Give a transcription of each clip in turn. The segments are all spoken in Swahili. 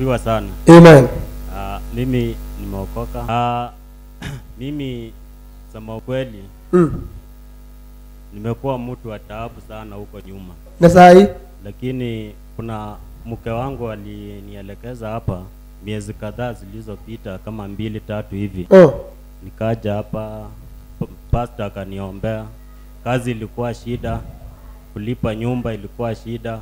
asifiwe sana. Amen. Ah, mimi nimeokoka. Ah, mimi sema ukweli Mm. nimekuwa mtu wa taabu sana huko nyuma, Na saa hii lakini kuna mke wangu alinielekeza hapa miezi kadhaa zilizopita kama mbili tatu hivi, oh. nikaja hapa, p- pastor akaniombea. Kazi ilikuwa shida, kulipa nyumba ilikuwa shida,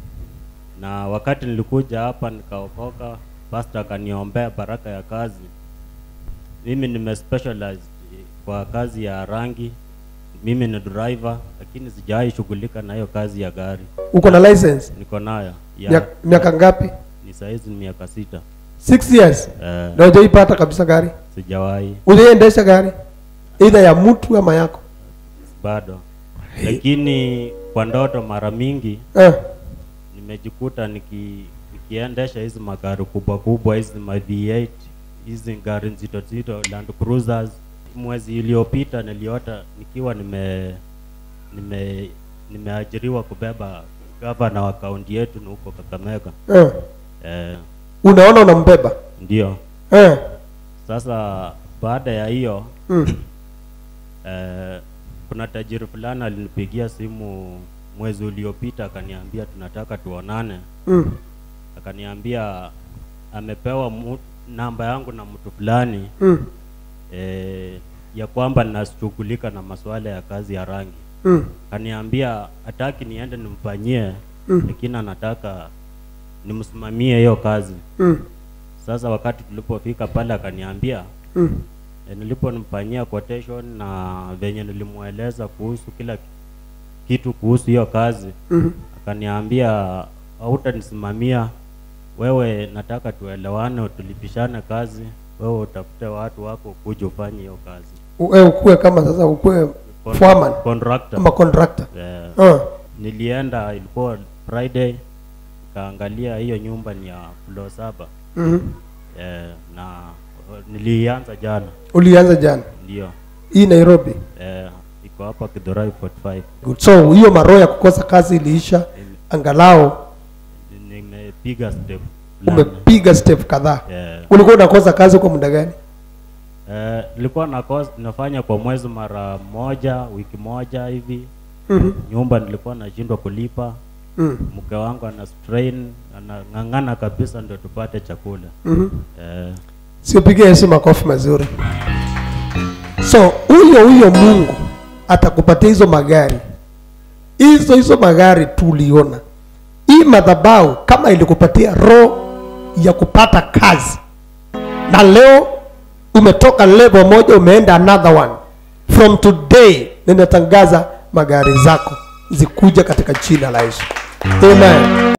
na wakati nilikuja hapa nikaokoka, pastor akaniombea baraka ya kazi. Mimi nime specialize kwa kazi ya rangi, mimi ni driver, lakini sijawahi shughulika na hiyo kazi ya gari. uko na license Niko nayo ya Mia- miaka ngapi? ni saizi ni miaka sita. Six years. Eh, Na hujaipata kabisa gari? sijawahi Hujaiendesha gari either ya mtu ama yako? bado, lakini kwa ndoto mara mingi Eh. nimejikuta niki, nikiendesha hizi magari kubwa kubwa hizi ma V8 hizi gari nzito nzito Land Cruisers. Mwezi iliyopita niliota nikiwa nime nime nimeajiriwa kubeba gavana wa kaunti yetu na huko Kakamega. Eh. Eh, Unaona unambeba. ndio Eh. sasa baada ya hiyo Mm. Eh, kuna tajiri fulani alinipigia simu mwezi uliopita akaniambia tunataka tuonane. Mm. Akaniambia amepewa mu, namba yangu na mtu fulani Mm. eh, ya kwamba ninashughulika na masuala ya kazi ya rangi. Mm. Akaniambia hataki niende nimfanyie, Mm. lakini anataka nimsimamie hiyo kazi. Mm. Sasa wakati tulipofika pale akaniambia Mm. E, niliponimfanyia quotation na venye nilimweleza kuhusu kila kitu kuhusu hiyo kazi Mm. akaniambia hautanisimamia wewe, nataka tuelewane, tulipishane kazi, wewe utafute watu wako kuja ufanye hiyo kazi. Wewe ukue kama sasa ukue Con- foreman contractor. ama contractor. Eh, Ah. nilienda ilikuwa Friday, kaangalia hiyo nyumba ni ya floor saba Mhm. eh, na eh, nilianza jana, Ulianza jana. ndio Hii Nairobi. eh, iko hapa Kidhorai 45 Good. So hiyo maroho ya kukosa kazi iliisha angalau nimepiga step fulani. umepiga step kadhaa. Eh, Ulikuwa unakosa kazi kwa muda gani? eh, nilikuwa nakos, nafanya kwa mwezi mara moja wiki moja hivi. Mhm. Nyumba nilikuwa nashindwa kulipa, Mm. mke wangu ana strain, anang'ang'ana kabisa ndio tupate chakula Mhm. eh, Siupige Yesu makofi mazuri. So huyo huyo Mungu atakupatia hizo magari, hizo hizo magari tuliona. Hii madhabahu kama ilikupatia roho ya kupata kazi, na leo umetoka level moja umeenda another one, from today ninatangaza magari zako zikuja katika jina la Yesu, amen.